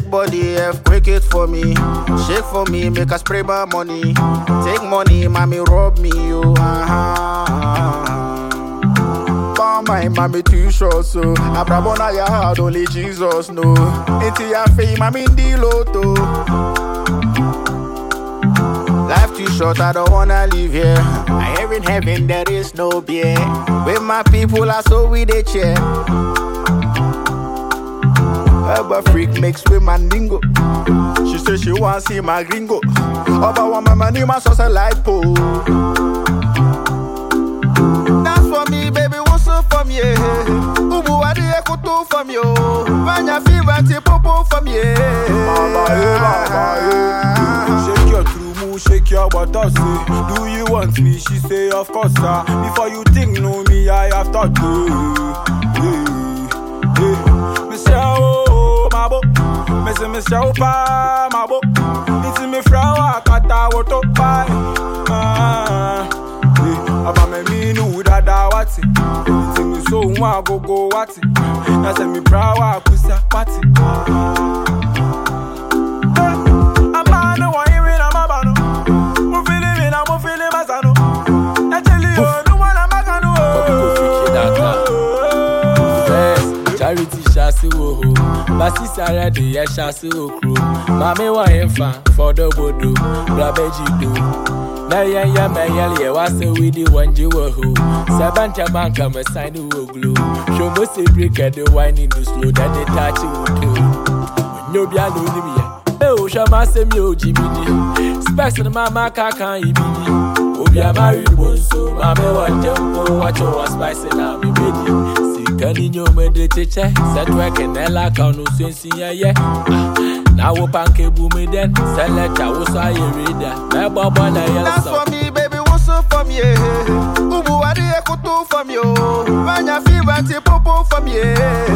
Shake body, F, quick it for me. Shake for me, make us spray my money. Take money, mommy, rob me, you. Uh-huh. Call my mommy too short, so Abrabona ya hard, only Jesus know. Into your fame, I'm in the lotto. Life too short, I don't wanna live here. I hear in heaven there is no beer. With my people, I so we they cheer. Herba freak mix with my ningo. She say she want see my gringo. Oba want my money, my sauce a lipo. Dance for me, baby, what's up for me? Ubu wadi ekutu for me, oh. Vanya fever, ti popo for me. Mama, eh, mama, eh. Shake your true move, shake your butter, say Do you want me? She say, of course, sir Before you think, know me, I have thought to yeah, yeah. Me say, oh, my bo Me say, me say, oh, pa, my bo It's me flower, kata, woto, pa Ah, yeah. Aba me mi nu dada wati It's me so nwa go go wati Na say me prawa kusa pati Amano wa irin amabano Mo feeling me na mo feeling masano Actually oh no wanna magano Bobby go freaky that First, charity shasi wo ho. Basi sara de ye shasi wo kro. Mami wa yefa for the bodo. Brabeji do. Na ye ye me ye ye wa se we di wanji wo ho. Sabanta banka me sign wo glue. Show mo se break at the wine in the slow that they touch wo do. Nyo bia lo ni mi ye. Eh o sha ma se mi o jibidi. Specs na mama ka kan ibidi. Obi amari bonso, mame wa tempo, watch your spice na mi bedi. Sikani nyome de cheche, set work and ella kanu sensi ya ye. Na wo panke bu me den, select wo sa ye reader. Me bobo na ye Dance so. for me, baby, what's up for me? Ubu wadi ekutu for me, oh. Vanya fever, ti popo for me.